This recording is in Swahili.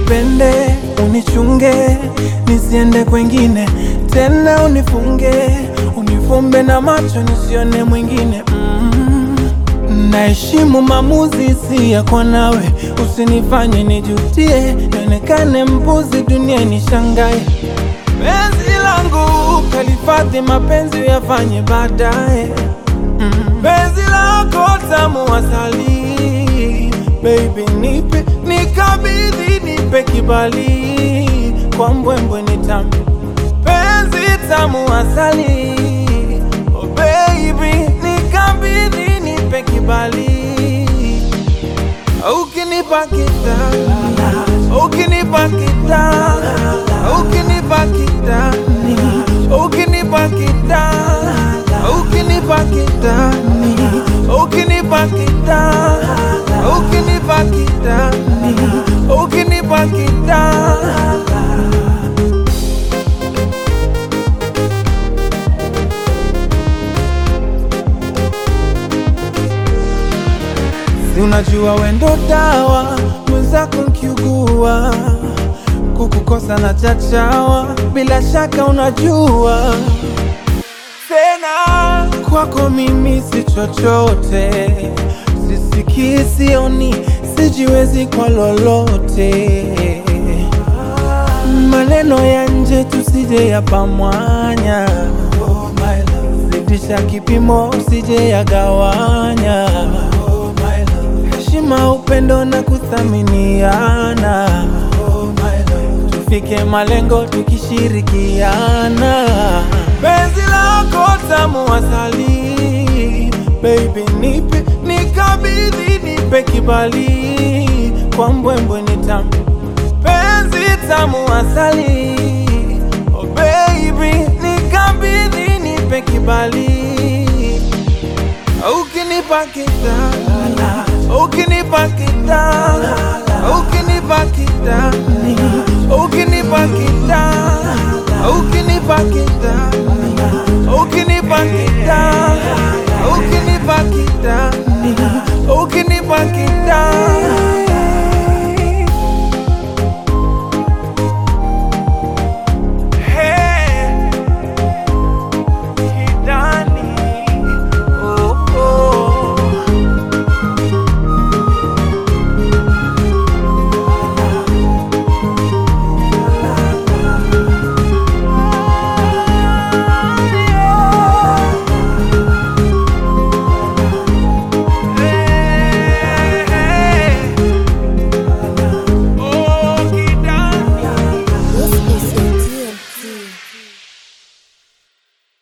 unipende, unichunge, nisiende kwengine tena, unifunge, unifumbe na macho nisione mwingine mm. Naheshimu maamuzi si yako, nawe usinifanye nijutie, nionekane mpuzi, dunia nishangae. Penzi langu kalifadhi, mapenzi yafanye baadaye. Mm. Penzi lako tamu asali, baby nipe, nikabidhi, nipe kibali, kwa mbwembwe ni tamu, penzi tamu asali, oh baby nikabidhi, nipe kibali, ukinipa kitani, ukinipa kitani, ukinipa kitani, ukinipa kitani, ukinipa kitani, ukinipa kitani, ukinipa kitani, ukinipa kitani. Si unajua wendo dawa, mwenzako nkiugua, kukukosa na chachawa, bila shaka unajua tena kwako mimi si chochote, sisikii, sioni, sijiwezi kwa lolote. Maneno ya nje tusije yapamwanya, zidisha kipimo usije yagawanya. Heshima, upendo na kuthaminiana, tufike malengo tukishirikiana. Penzi lako tamu asali, baby nipe, nikabidhi, nipe kibali, kwa mbwembwe ni tamu, penzi tamu asali, oh baby nikabidhi, nipe kibali, ukinipa kitani, ukinipa kitani, ukinipa kitani